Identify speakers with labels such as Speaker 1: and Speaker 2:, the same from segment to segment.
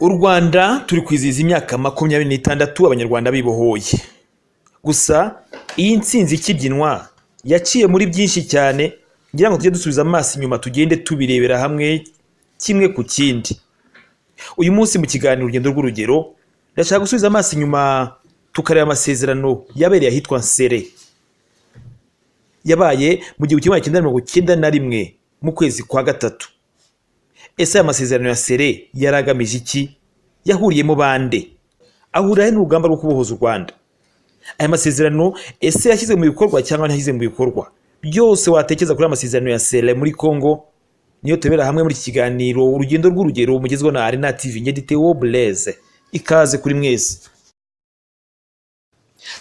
Speaker 1: u Rwanda turi kwizihiza imyaka makumyabiri n'itandatu abanyarwanda bibohoye gusa iyi nsinzi ikibyinwa yaciye muri byinshi cyane ngira ngo tujye dusubiza amaso inyuma tugende tubirebera hamwe kimwe ku kindi uyu munsi mu kiganiro urugendo rw'urugero ndashaka gusubiza amaso inyuma tukareba amasezerano yabereye ahitwa nsere yabaye mu gihumbi kimwe magana cyenda mirongo icyenda na rimwe mu kwezi kwa gatatu ese aya masezerano ya sere yari agamije iki yahuriyemo bande ahurira he n'urugamba rwo kubohoza u rwanda aya masezerano ese yashyize mu bikorwa cyangwa ntiyashyize mu bikorwa byose watekereza kuri aya masezerano ya sere muri congo niyo tubera hamwe muri iki kiganiro urugendo rw'urugero mugezweho na arena tv ngeditewo bureze ikaze kuri mwese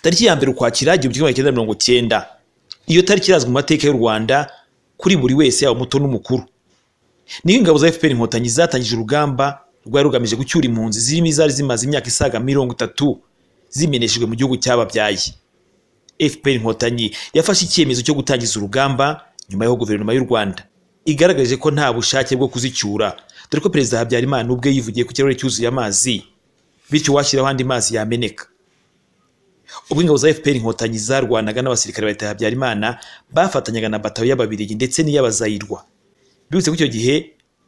Speaker 1: tariki ya mbere ukwakira igihumbi kimwe magana cyenda mirongo icyenda iyo tariki irazwi mu mateka y'u rwanda kuri buri wese yaba umuto n'umukuru niyo ingabo za fpr inkotanyi zatangije urugamba rwari rugamije gucyura impunzi zirimo izari zimaze imyaka isaga mirongo itatu zimeneshejwe mu gihugu cyababyaye fpr inkotanyi yafashe icyemezo cyo gutangiza urugamba nyuma y'aho guverinoma y'u rwanda igaragaje ko nta bushake bwo kuzicyura dore ko perezida habyarimana ubwe yivugiye ku kirahure cyuzuye amazi bityo washyiraho andi mazi yameneka ubwo ingabo za fpr inkotanyi zarwanaga n'abasirikare ba leta ya habyarimana bafatanyaga na batayo y'ababiligi ndetse n'iy'abazayirwa bibutse ko icyo gihe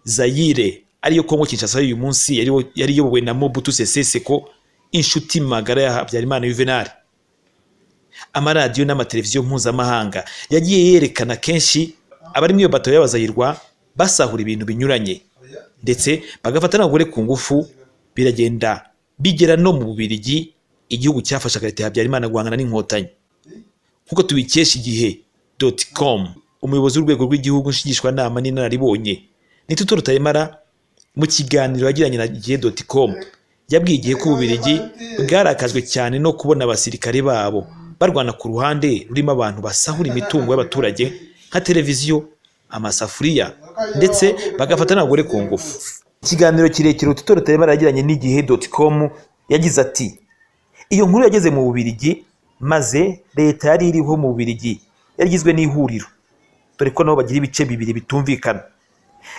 Speaker 1: zayire ariyo kongo kinshasa y'uyu munsi yari iyobowe na mobutu sese seko inshuti magara ya habyarimana yuvenali amaradiyo n'amateleviziyo mpuzamahanga yagiye yerekana kenshi abari muri iyo batayo y'abazayirwa basahura ibintu binyuranye ndetse bagafata n'abagore ku ngufu biragenda bigera no mu bubirigi igihugu cyafashaga leta ya habyarimana guhangana n'inkotanyi nk'uko tubikesha igihe doti komu umuyobozi w'urwego rw'igihugu nshingishwanama n'inararibonye nitutu rutaremara mu kiganiro yagiranye na igihe doti komu yabwiye igihe ko ububirigi bwarakajwe cyane no kubona abasirikare babo barwana ku ruhande rurimo abantu basahura imitungo y'abaturage nka televiziyo amasafuriya ndetse bagafata n'abagore ku ngufu ikiganiro kirekire ututo rutaremara yagiranye n'igihe doti komu yagize ati iyo nkuru yageze mu bubirigi maze leta yari iriho mu bubirigi yarigizwe n'ihuriro dore ko nabo bagira ibice bibiri bitumvikana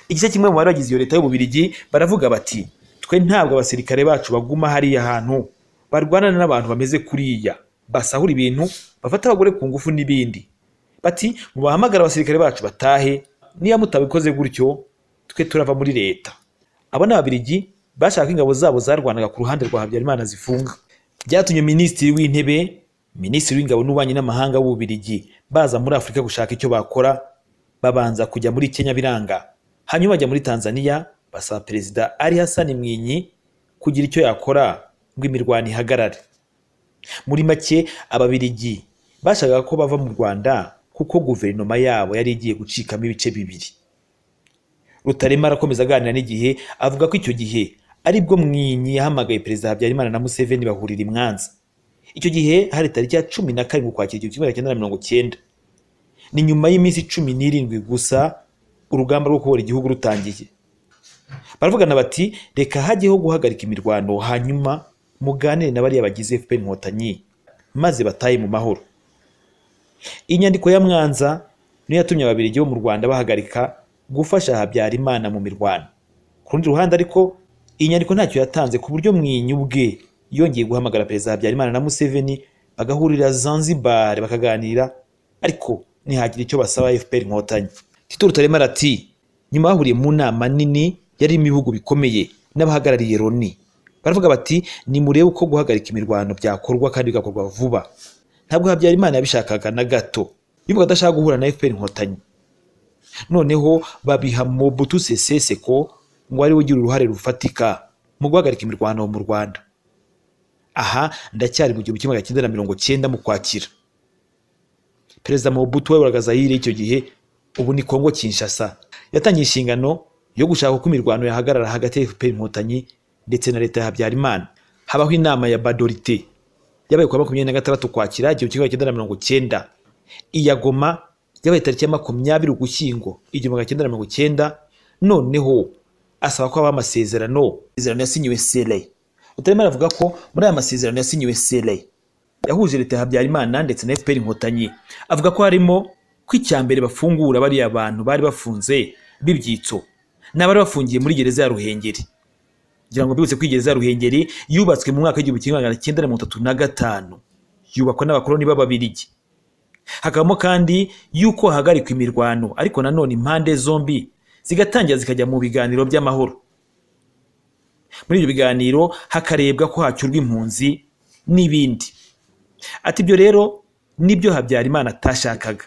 Speaker 1: igice kimwe mu bari bagize iyo leta y'ububirigi baravuga bati twe ntabwo abasirikare bacu baguma hariya hantu barwana n'abantu bameze kuriya basahura ibintu bafata abagore ku ngufu n'ibindi bati mubahamagara abasirikare bacu batahe niba mutabikoze gutyo twe turava muri leta abo ni ababirigi bashaka ingabo zabo zarwanaga ku ruhande rwa habyarimana zifunga byatumye minisitiri w'intebe minisitiri w'ingabo n'ububanyi n'amahanga w'ububirigi baza muri afurika gushaka icyo bakora babanza kujya muri kenya biranga hanyuma bajya muri tanzania basaba perezida ari hasani mwinyi kugira icyo yakora ngo imirwano ihagarare muri make ababirigi bashakaga ko bava mu rwanda kuko guverinoma yabo yari igiye gucikamo ibice bibiri rutaremara akomeza aganira n'igihe avuga ko icyo gihe aribwo mwinyi yahamagaye perezida habyarimana na museveni bahurira imwanza icyo gihe hari tariki ya cumi na karindwi ukwakira igihumbi kimwe cyenda na mirongo cyenda ni nyuma y'iminsi cumi n'irindwi gusa urugamba rwo kubohora igihugu rutangiye baravugana bati reka hajyeho guhagarika imirwano hanyuma muganire na bariya bagize fpr inkotanyi maze bataye mu mahoro inyandiko ya mwanza niyo yatumye ababirigi bo mu rwanda bahagarika gufasha habyarimana mu mirwano ku rundi ruhande ariko iyi nyandiko ntacyo yatanze ku buryo mwinyi ubwe yongeye guhamagara perezida habyarimana na museveni bagahurira zanzibar bakaganira ariko ntihagira icyo basaba fpr inkotanyi tito rutaremara ati nyuma bahuriye mu nama nini yarimo ibihugu bikomeye n'abahagarariye loni baravuga bati nimurebe uko guhagarika imirwano byakorwa kandi bigakorwa vuba ntabwo habyarimana yabishakaga na gato yubaga adashaka guhura na fpr inkotanyi noneho babiha mobutu sese seko ngo ariwe ugira uruhare rufatika mu guhagarika imirwano mu rwanda aha ndacyari mu gihumbi kimwe magana cyenda na mirongo cyenda mu kwakira perezida mobutu wayoboraga zayire icyo gihe ubu ni kongo kinshasa yatangiye inshingano yo gushaka uko imirwano yahagarara hagati ya fpr inkotanyi ndetse na leta ya habyarimana habaho inama ya badorite yabaye kuwa makumyabiri na gatandatu kwakira igihumbi kimwe magana cyenda na mirongo cyenda iya goma yabaye tariki ya makumyabiri ugushyingo igihumbi magana cyenda na mirongo cyenda noneho asaba ko haba amasezerano amasezerano yasinyiwe sere utarimo aravuga ko muri aya masezerano yasinyiwe sere yahuje leta ya habyarimana ndetse na fpr inkotanyi avuga ko harimo ko icya mbere bafungura bariya bantu bari bafunze b'ibyitso n'abari bafungiye muri gereza ya ruhengeri ngira ngo mbibutse kwigereza ruhengeri yubatswe mu mwaka w'igihumbi kimwe magana cyenda na mirongo itatu na gatanu yubakwa n'abakoloni b'ababirigi hakabamo kandi yuko hahagarikwa imirwano ariko nanone impande zombi zigatangira zikajya mu biganiro by'amahoro muri ibyo biganiro hakarebwa ko hacyurwa impunzi n'ibindi ati ibyo rero nibyo habyarimana atashakaga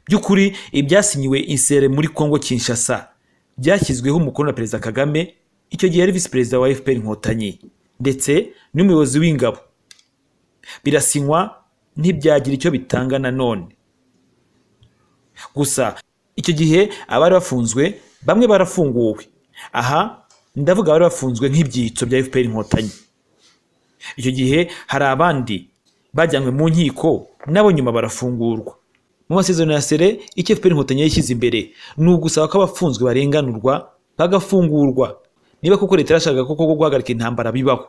Speaker 1: by'ukuri ibyasinyiwe insere muri congo kinshasa byashyizweho umukono na perezida kagame icyo gihe yari visi perezida wa fpr inkotanyi ndetse n'umuyobozi w'ingabo birasinywa ntibyagira icyo bitanga nanone gusa icyo gihe abari bafunzwe bamwe barafunguwe aha ndavuga abari bafunzwe nk'ibyitso bya fpr inkotanyi icyo gihe hari abandi bajyanywe mu nkiko nabo nyuma barafungurwa mu masezerano ya sere icyo fpr inkotanyi yashyize imbere ni ugusaba ko abafunzwe barenganurwa bagafungurwa niba koko leta yarashakaga koko ko guhagarika intambara bibaho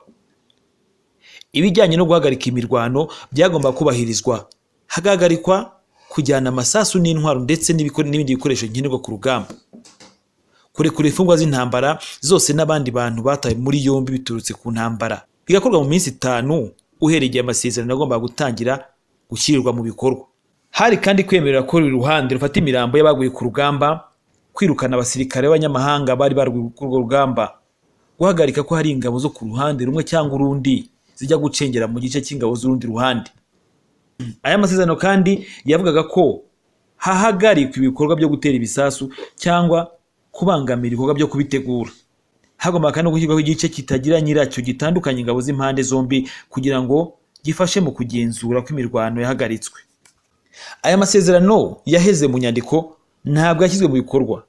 Speaker 1: ibijyanye no guhagarika imirwano byagomba kubahirizwa hagahagarikwa kujyana amasasu n'intwaro ndetse n'ibiko- n'ibindi bikoresho nkenerwa ku rugamba kurekura imfungwa z'intambara zose n'abandi bantu batawe muri yombi biturutse ku ntambara bigakorwa mu minsi itanu uhereye igihe amasezerano agomba gutangira gushyirirwa mu bikorwa hari kandi kwemerera ko buri ruhande rufata imirambo y'abaguye ku rugamba kwirukana abasirikare b'abanyamahanga bari barwiriye kuri urwo rugamba guhagarika ko hari ingabo zo ku ruhande rumwe cyangwa urundi zijya gucengera mu gice cy'ingabo z'urundi ruhande aya masezerano kandi yavugaga ko hahagarikwa ibikorwa byo gutera ibisasu cyangwa kubangamira ibikorwa byo kubitegura hagomba kandi no gushyirwaho igice kitagira nyiracyo gitandukanya ingabo z'impande zombi kugira ngo gifashe mu kugenzura ko imirwano yahagaritswe aya masezerano yaheze mu nyandiko ntabwo yashyizwe mu bikorwa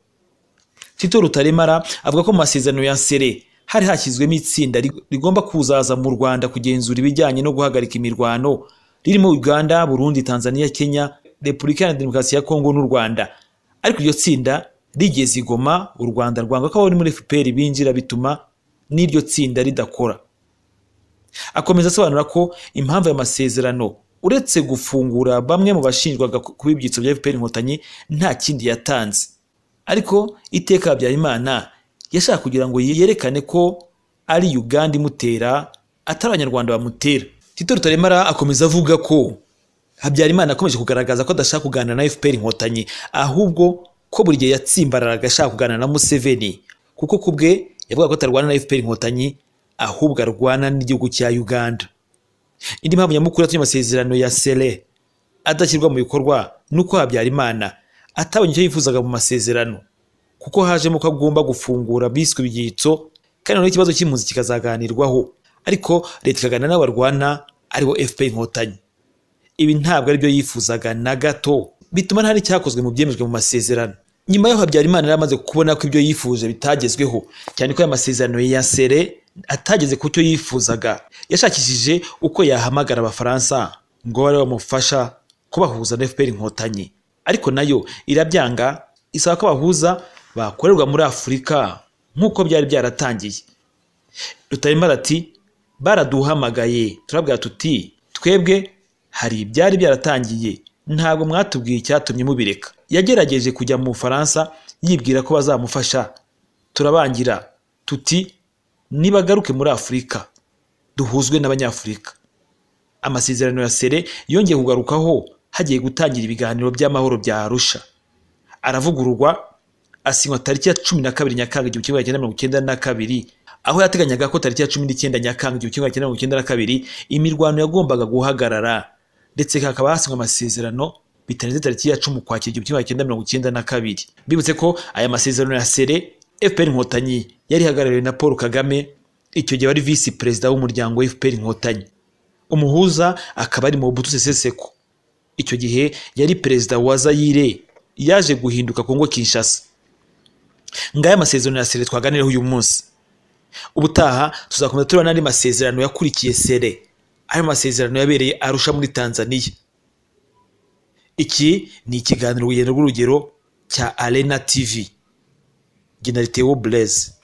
Speaker 1: tito rutaremara avuga ko mu masezerano ya sere hari hashyizwemo itsinda rig- rigomba kuzaza mu rwanda kugenzura ibijyanye no guhagarika imirwano ririmo uganda burundi tanzania kenya repubulika ya demokarasi ya kongo n'u rwanda ariko iryo tsinda rigeze i goma u rwanda rwanga ko abari muri fpr binjira bituma n'iryo tsinda ridakora akomeza asobanura ko impamvu aya masezerano uretse gufungura bamwe mu bashinjwaga ku- kuba ibyitso bya fpr inkotanyi nta kindi yatanze ariko iteka habyarimana yashaka kugira ngo yerekane ko ari uganda imutera atari abanyarwanda bamutera tito rutaremara akomeza avuga ko habyarimana akomeje kugaragaza ko adashaka kuganira na fpr inkotanyi ahubwo ko buri gihe yatsimbararaga ashaka kuganira na museveni kuko ku bwe yavuga ko atarwana na fpr inkotanyi ahubwo arwana n'igihugu cya uganda indi mpamvu nyamukuru yatumye amasezerano ya sere adashyirwa mu bikorwa ni uko habyarimana atabonye icyo yifuzaga mu masezerano kuko hajemo ko agomba gufungura biswe ibyitso kandi noneho ikibazo cy'impunzi kikazaganirwaho ariko leta ikaganira n'abo barwana aribo fpr inkotanyi ibi ntabwo aribyo yifuzaga na gato bituma nta n'icyakozwe mu byemejwe mu masezerano nyuma y'aho habyarimana yari amaze kubona ko ibyo yifuje bitagezweho cyane ko aya masezerano ya sere atageze ku cyo yifuzaga yashakishije uko yahamagara abafaransa ngo babe bamufasha kubahuza na fpr inkotanyi ariko nayo irabyanga isaba ko abahuza bakorerwa muri afurika nk'uko byari byaratangiye rutaremara ati baraduhamagaye turabwira tuti twebwe hari ibyari byaratangiye ntabwo mwatubwiye icyatumye mubireka yagerageje kujya mu bufaransa yibwira ko bazamufasha turabangira tuti nibagaruke muri afurika duhuzwe n'abanyafurika amasezerano ya sere yongeye kugarukaho hagiye gutangira ibiganiro by'amahoro bya arusha aravugururwa asinywa tariki ya cumi na kabiri nyakanga igihumbi kimwe magana cyenda mirongo icyenda na kabiri aho yateganyaga ko tariki ya cumi n'icyenda nyakanga igihumbi kimwe magana cyenda mirongo icyenda na kabiri imirwano yagombaga guhagarara ndetse hakaba hasinywa amasezerano bitarenze tariki ya cumi ukwakira igihumbi kimwe magana cyenda mirongo icyenda na kabiri mbibutse ko aya masezerano ya sere fpr inkotanyi yari ihagarariwe na paul kagame icyo gihe wari visi perezida w'umuryango wa fpr inkotanyi umuhuza akaba ari mu butu seseseko icyo gihe yari perezida wa zayire yaje guhinduka kongo kinshasa ngaya amasezerano ya sere twaganiraho uyu munsi ubutaha tuzakomeza tureba n'andi masezerano yakurikiye sere ayo masezerano yabereye arusha muri tanzaniya iki ni ikiganiro urugendo rw'urugero cya arena tv genera tewo bureze